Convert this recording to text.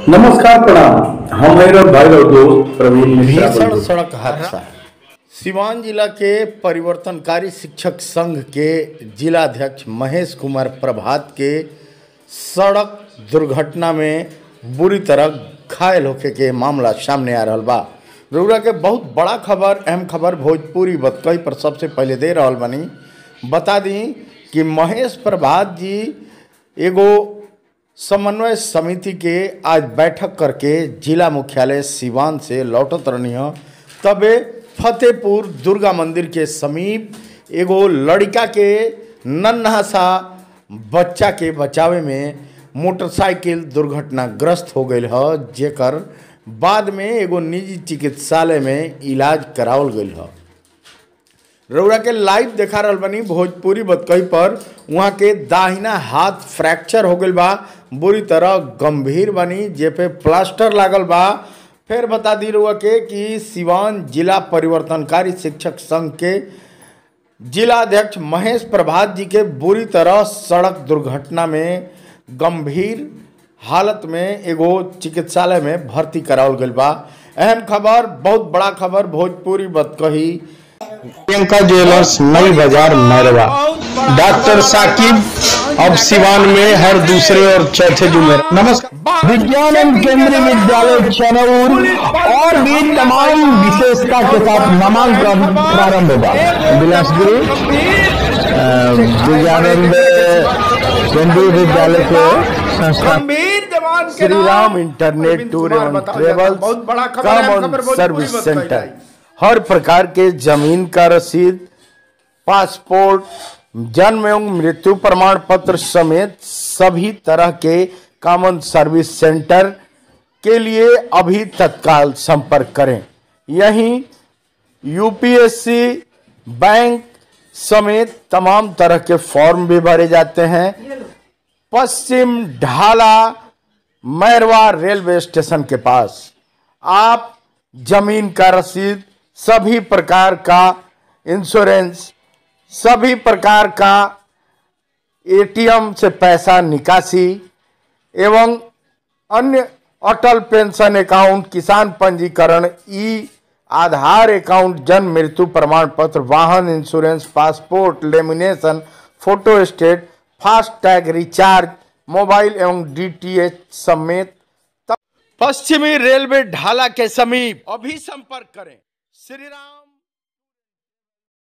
नमस्कार प्रणाम हम मेरा भाई और दोस्त प्रवीण मिश्रा भीषण बुलबुल। सड़क हादसा सिवान जिला के परिवर्तनकारी शिक्षक संघ के जिलाध्यक्ष महेश कुमार प्रभात के सड़क दुर्घटना में बुरी तरह घायल होके के मामला सामने आ रहल बा रउरा के बहुत बड़ा खबर अहम खबर भोजपुरी बतकई पर सबसे पहले दे रहल बनी बता दी कि महेश प्रभात जी एगो समन्वय समिति के आज बैठक करके जिला मुख्यालय सिवान से लौटत रहनी ह तबे फतेहपुर दुर्गा मंदिर के समीप एगो लड़का के नन्हा सा बच्चा के बचावे में मोटरसाइकिल दुर्घटनाग्रस्त हो गई ह जेकर बाद में एगो निजी चिकित्सालय में इलाज करावल गई ह रउरा के लाइव देखा रहल बनी भोजपुरी बतकही पर वहाँ के दाहिना हाथ फ्रैक्चर हो गईल बा बुरी तरह गंभीर बनी जे पे प्लास्टर लागल बा फिर बता दी रउआ के कि सिवान जिला परिवर्तनकारी शिक्षक संघ के जिलाध्यक्ष महेश प्रभात जी के बुरी तरह सड़क दुर्घटना में गंभीर हालत में एगो चिकित्सालय में भर्ती करावल गईल बा अहम खबर बहुत बड़ा खबर भोजपुरी बतकही प्रियंका ज्वेलर्स नई बाजार मैरवा डॉक्टर साकिब अब सिवान में हर दूसरे और चौथे जुमे नमस्कार विज्ञान एवं केंद्रीय विद्यालय चनौर और भी तमाम विशेषता के साथ नामांकन प्रारंभ होगा बिलासपुरी अ, विज्ञानंद केंद्रीय विद्यालय के संस्था श्री राम इंटरनेट टूर एवं ट्रेवल्स बहुत बड़ा खबर है, कॉमन खबर भोजपुरी सर्विस बताई सेंटर जाए। हर प्रकार के जमीन का रसीद पासपोर्ट जन्म एवं मृत्यु प्रमाण पत्र समेत सभी तरह के कॉमन सर्विस सेंटर के लिए अभी तत्काल संपर्क करें यहीं यूपीएससी बैंक समेत तमाम तरह के फॉर्म भी भरे जाते हैं पश्चिम ढाला मैरवा रेलवे स्टेशन के पास आप जमीन का रसीद सभी प्रकार का इंश्योरेंस सभी प्रकार का एटीएम से पैसा निकासी एवं अन्य अटल पेंशन अकाउंट किसान पंजीकरण ई आधार अकाउंट जन्म मृत्यु प्रमाण पत्र वाहन insurance passport lamination photostat fast tag recharge mobile एवं डीटीएच समेत पश्चिमी रेलवे ढाला के समीप अभी संपर्क करें श्री राम